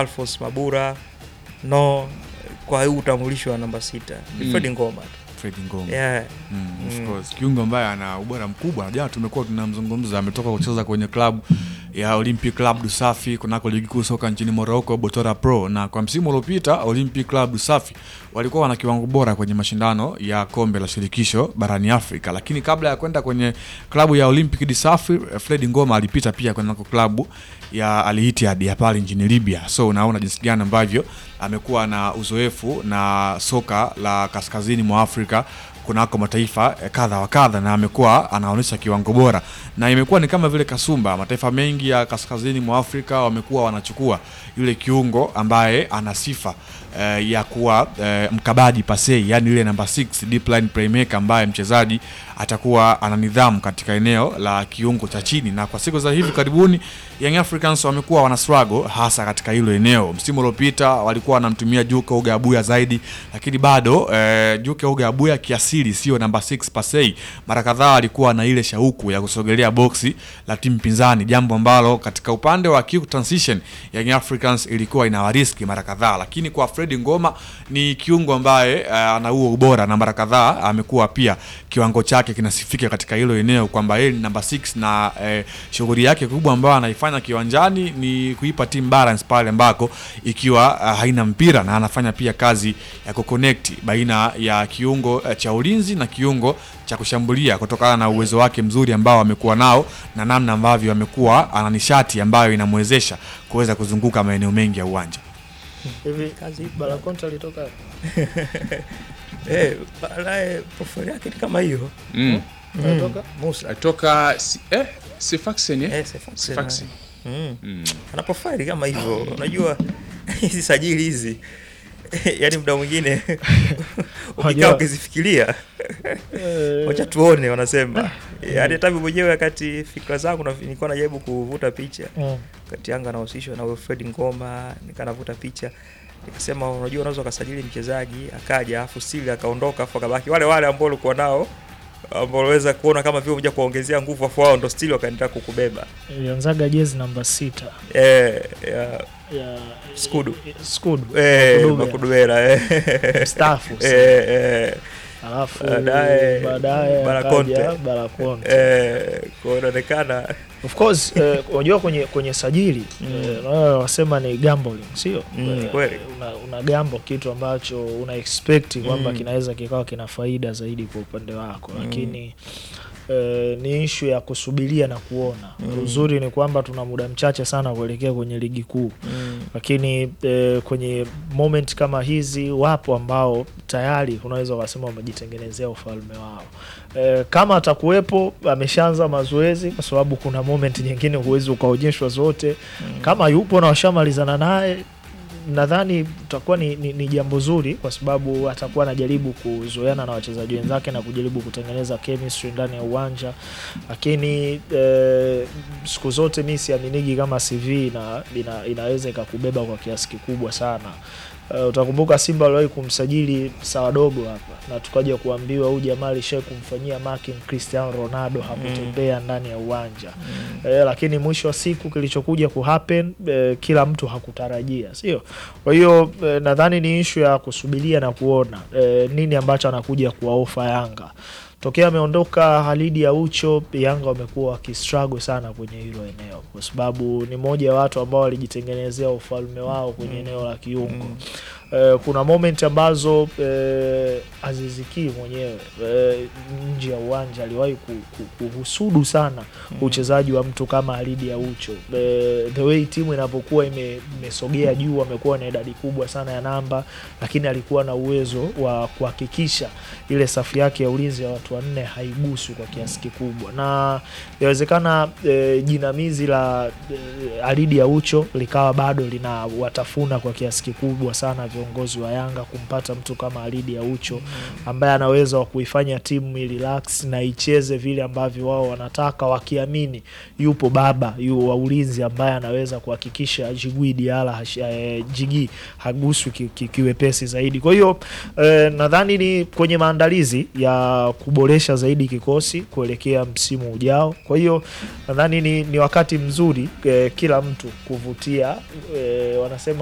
Alphonse Mabura no kwa huu utambulisho wa namba sita ni Mm. Fred Ngoma tu Fred Ngoma yeah. Mm, of Mm. course. Kiungo ambaye ana ubora mkubwa. Jana tumekuwa tunamzungumza, ametoka kucheza kwenye klabu ya Olympic Club Dusafi kunako ligi kuu soka nchini Morocco, Botora Pro, na kwa msimu uliopita Olympic Club Dusafi walikuwa wana kiwango bora kwenye mashindano ya kombe la shirikisho barani Afrika, lakini kabla ya kwenda kwenye klabu ya Olympic Dusafi, Fred Ngoma alipita pia kunako klabu ya Al Ittihad ya pale nchini Libya. So unaona jinsi gani ambavyo amekuwa na uzoefu na soka la kaskazini mwa Afrika kunako mataifa eh, kadha wa kadha na amekuwa anaonyesha kiwango bora, na imekuwa ni kama vile kasumba. Mataifa mengi ya kaskazini mwa Afrika wamekuwa wanachukua yule kiungo ambaye ana sifa eh, ya kuwa eh, mkabaji pasei, yani ile namba 6 deep line playmaker ambaye mchezaji atakuwa ana nidhamu katika eneo la kiungo cha chini, na kwa siku za hivi karibuni Young Africans wamekuwa wana struggle hasa katika hilo eneo. Msimu uliopita walikuwa wanamtumia Juke Oga Abuya zaidi, lakini bado eh, Juke Oga Abuya kiasili sio namba 6 pasei. Mara kadhaa alikuwa na ile shauku ya kusogelea boksi la timu pinzani, jambo ambalo katika upande wa quick transition Young Africans ilikuwa inawariski mara kadhaa, lakini kwa Fred Ngoma ni kiungo ambaye eh, ana huo ubora na mara kadhaa amekuwa pia kiwango chake kinasifika katika hilo eneo kwamba yeye ni namba 6 na eh, shughuli yake kubwa ambayo anaifanya kiwanjani ni kuipa team balance pale ambako ikiwa uh, haina mpira na anafanya pia kazi ya kuconnect baina ya kiungo uh, cha ulinzi na kiungo cha kushambulia kutokana na uwezo wake mzuri ambao amekuwa nao na namna ambavyo amekuwa ana nishati ambayo inamwezesha kuweza kuzunguka maeneo mengi ya uwanja. hivi kazi Balakonte alitoka eh, baadaye profile yake ni kama hiyo Mm. alitoka Musa Atoka si, eh, Sifaxen eh? eh, Sefax- Sifaxen. mm. Mm. ana profile kama hivyo unajua hizi sajili hizi yaani muda mwingine ukikaa Unajua- ukizifikiria Eh, wacha tuone wanasema yaani hata mimi mwenyewe wakati fikra zangu na- nilikuwa najaribu kuvuta picha mm. wakati Yanga anahusishwa na Wilfred Ngoma nikaa navuta picha nikasema unajua unaweza ukasajili mchezaji akaja afu stili akaondoka afu akabaki wale wale ambao ulikuwa nao ambao unaweza kuona kama vile umoja kuwaongezea nguvu afu wao ndo stili wakaendelea kukubeba ilianzaga jezi namba sita eh, ya, ya Skudu. Skudu eh, Makudube. Makudubera eh. Mstaafu sasa. eh, eh, alafu Baadaye, baadaye Balakonte. akaja Balakonte. eh, kwa hiyo inaonekana Of course eh, unajua kwenye kwenye sajili Mm. eh, wao wasema ni gambling sio? Mm, Eh, kweli. una, una gamble kitu ambacho una expect kwamba Mm. kinaweza kikawa kina faida zaidi kwa upande wako, Mm. lakini eh, ni ishu ya kusubiria na kuona. Mm. Uzuri ni kwamba tuna muda mchache sana kuelekea kwenye ligi kuu mm, lakini eh, kwenye moment kama hizi wapo ambao tayari unaweza ukasema wamejitengenezea ufalme wao. Eh, kama atakuwepo ameshaanza mazoezi, kwa sababu kuna moment nyingine huwezi ukaonyeshwa zote. mm. Kama yupo na washamalizana naye, nadhani itakuwa ni, ni, ni jambo zuri, kwa sababu atakuwa anajaribu kuzoeana na wachezaji wenzake na kujaribu kutengeneza chemistry ndani ya uwanja, lakini eh, siku zote mi siaminigi kama CV ina, ina, inaweza ikakubeba kwa kiasi kikubwa sana. Uh, utakumbuka Simba waliwahi kumsajili sawa dogo hapa na tukaja kuambiwa huyu jamaa alishai kumfanyia marking Cristiano Ronaldo hakutembea ndani ya uwanja Mm. eh, lakini mwisho wa siku kilichokuja kuhappen eh, kila mtu hakutarajia, sio? Kwa hiyo eh, nadhani ni ishu ya kusubiria na kuona eh, nini ambacho anakuja kuwaofa Yanga. Tokea ameondoka Halidi Aucho, Yanga wamekuwa wakistruggle sana kwenye hilo eneo, kwa sababu ni moja ya watu ambao walijitengenezea ufalme wao kwenye eneo la kiungo. Mm. Eh, kuna moment ambazo eh, Aziziki mwenyewe eh, nje ya uwanja aliwahi ku, ku, kuhusudu sana uchezaji wa mtu kama Alidi Aucho. Eh, the way timu inapokuwa ime- imesogea juu, amekuwa na idadi kubwa sana ya namba, lakini alikuwa na uwezo wa kuhakikisha ile safu yake ya ulinzi ya watu wanne haiguswi kwa kiasi kikubwa, na inawezekana eh, jinamizi la eh, Alidi Aucho likawa bado lina watafuna kwa kiasi kikubwa sana viongozi wa Yanga kumpata mtu kama Alidi Aucho ambaye anaweza wa kuifanya timu relax na icheze vile ambavyo wao wanataka, wakiamini yupo baba yu wa ulinzi ambaye anaweza kuhakikisha Jigui Diala hash- eh, Jigi haguswi ki- ki- kiwepesi zaidi. Kwa hiyo eh, nadhani ni kwenye maandalizi ya kuboresha zaidi kikosi kuelekea msimu ujao. Kwa hiyo nadhani ni, ni wakati mzuri eh, kila mtu kuvutia eh, wanasema